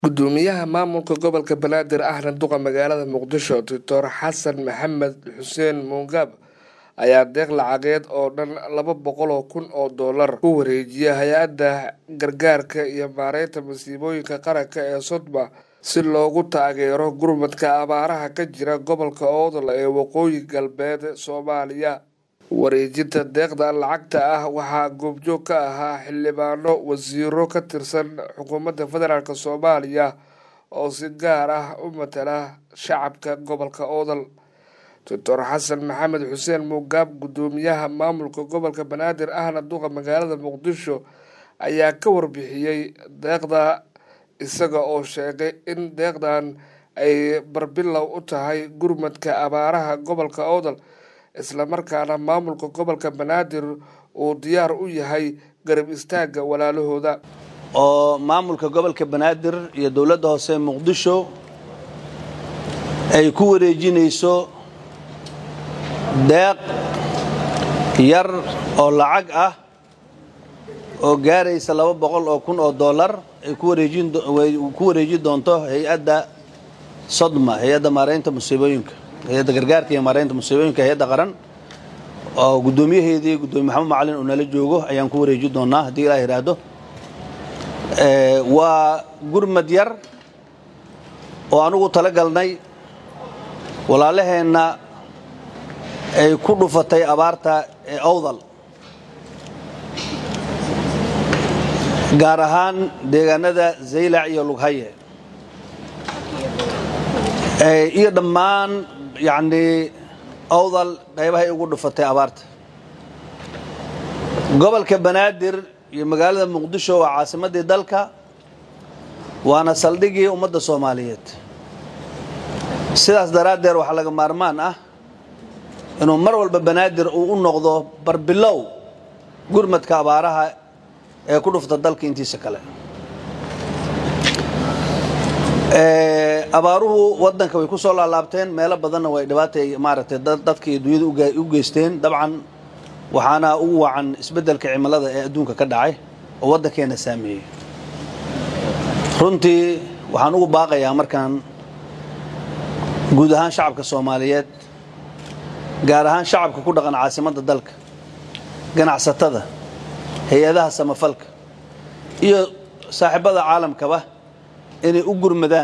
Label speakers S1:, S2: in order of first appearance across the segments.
S1: gudoomiyaha maamulka gobolka banaadir ahna duqa magaalada muqdisho doctor xasan maxamed xuseen muungab ayaa deeq lacageed oo dhan laba boqol oo kun oo dollar ku wareejiyay hay-adda gargaarka iyo maareynta masiibooyinka qaranka ee sodma si loogu taageero gurmadka abaaraha ka jira gobolka oodol ee waqooyi galbeed soomaaliya wareejinta deeqda lacagta ah waxaa goobjoog ka ahaa xildhibaano wasiiro ka tirsan xukuumadda federaalk soomaaliya oo si gaar ah u matala shacabka gobolka oodol doctor xasan maxamed xuseen mugaab gudoomiyaha maamulka gobolka banaadir ahna duqa magaalada muqdisho ayaa ka warbixiyey deeqda isaga oo sheegay in deeqdan ay barbilow u tahay gurmadka abaaraha gobolka oodol islamarkaana maamulka gobolka banaadir uu diyaar u yahay garab istaagga walaalahooda
S2: oo maamulka gobolka banaadir iyo dowladda hoose muqdisho ay ku wareejinayso deeq yar oo lacag ah oo gaaraysa laba boqol oo kun oo dollar ay ku wareejin doonto hay-adda sodma hay-adda maareynta musiibooyinka hay-adda gargaarka iyo maareynta musiibooyinka hay-adda qaran oo guddoomiyaheedii guddoomiye maxamed macalin uu nala joogo ayaan ku wareeji doonaa haddii ilaa yidhaahdo waa gurmad yar oo anugu tala galnay walaalaheenna ay ku dhufatay abaarta ee owdal gaar ahaan deegaanada zaylac iyo lughaye iyo dhammaan yacnii owdal qaybahay ugu dhufatay abaarta gobolka banaadir iyo magaalada muqdisho waa caasimaddii dalka waana saldhigii ummadda soomaaliyeed sidaas daraaddeed waxaa laga maarmaan ah inuu mar walba banaadir uu u noqdo barbilow gurmadka abaaraha ee ku dhufta dalka intiisa kale abaaruhu wadanka way ku soo laalaabteen meelo badanna way dhibaatay maaragtay dadka iyo dunyada u geysteen dabcan waxaana ugu wacan isbeddelka cimilada ee adduunka ka dhacay oo waddankeena saameeyey runtii waxaan ugu baaqayaa markaan guud ahaan shacabka soomaaliyeed gaar ahaan shacabka ku dhaqan caasimadda dalka ganacsatada hay-adaha samafalka iyo saaxiibada caalamkaba inay u gurmadaan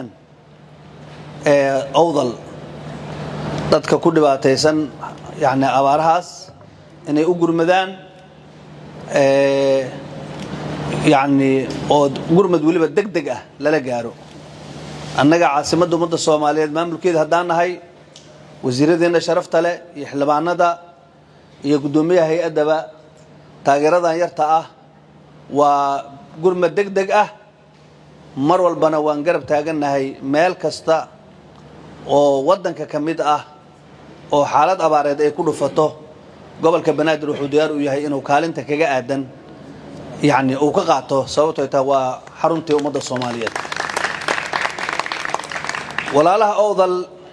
S2: owdal dadka ku dhibaataysan yani abaarahaas inay u gurmadaan yani oo gurmad weliba deg deg ah lala gaaro annaga caasimadda ummadda soomaaliyeed maamulkeeda haddaan nahay wasiiradeenna sharafta leh iyo xildhibaanada iyo guddoomiyaha hay-addaba taageeradan yarta ah waa gurmad deg deg ah mar walbana waan garab taagannahay meel kasta oo waddanka ka mid ah oo xaalad abaareed ay ku dhufato gobolka banaadir wuxuu diyaar u yahay inuu kaalinta kaga aadan yacni uu ka qaato sababtoo taa waa xaruntii ummadda soomaaliyeed walaalaha owdal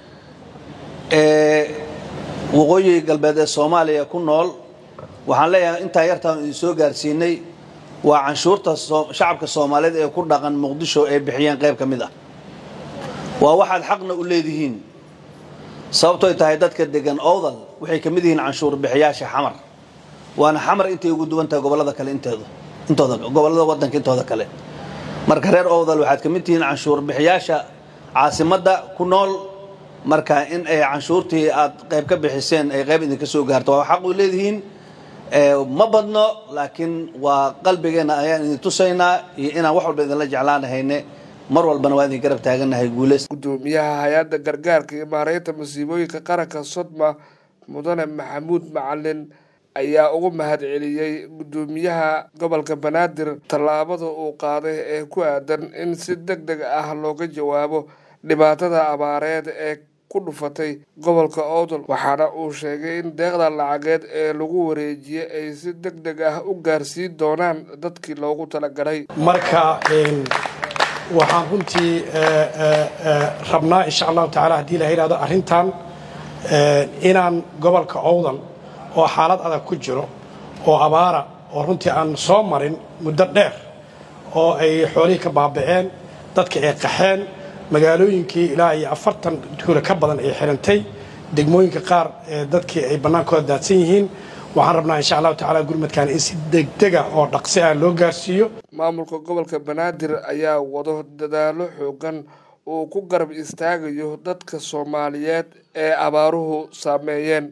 S2: ee waqooyi galbeed ee soomaaliya ku nool waxaan leeyahay intaan yartaan idin soo gaarsiinay waa canshuurta shacabka soomaaliyeed ee ku dhaqan muqdisho ay bixiyeen qayb ka mid ah waa waxaad xaqna u leedihiin sababtooy tahay dadka degan owdal waxay ka mid yihiin canshuur bixiyaasha xamar waana xamar intay ugu duwan tahay gobollada kale inteedu intooda gobollada waddanka intooda kale marka reer owdal waxaad ka mid tihiin canshuur bixiyaasha caasimadda ku nool marka in ay canshuurtii aad qayb ka bixiseen ay qayb idinka soo gaarto waa xaq u leedihiin ma badno laakiin waa qalbigeenna ayaan idin tusaynaa iyo inaan wax walba idinla jeclaanahayne mar walbana waa idin garab taagannahay guulays
S1: gudoomiyaha hay-adda gargaarka iyo maareynta masiibooyinka qaranka sodma mudane maxamuud macalin ayaa ugu mahad celiyey gudoomiyaha gobolka banaadir tallaabada uu qaaday ee ku aadan in si deg deg ah looga jawaabo dhibaatada abaareed ee ku dhufatay gobolka oodol waxaana uu sheegay in deeqda lacageed ee lagu wareejiyey ay si deg deg ah u gaarsiin doonaan dadkii loogu talagalay
S3: marka waxaan runtii rabnaa insha allahu tacala haddii la yidhahdo arrintan inaan gobolka owdal oo xaalad adag ku jiro oo abaara oo runtii aan soo marin muddo dheer oo ay xoolihii ka baaba'een dadka ay qaxeen magaalooyinkii ilaa iyo afartan tuula ka badan ay xirantay degmooyinka qaar ee dadkii ay bannaankooda daadsan yihiin waxaan rabnaa insha allahu tacala gurmadkan in si degdega oo dhaqsi ah loo gaarsiiyo
S1: maamulka gobolka banaadir ayaa wado dadaalo xoogan uu ku garab istaagayo dadka soomaaliyeed ee abaaruhu saameeyeen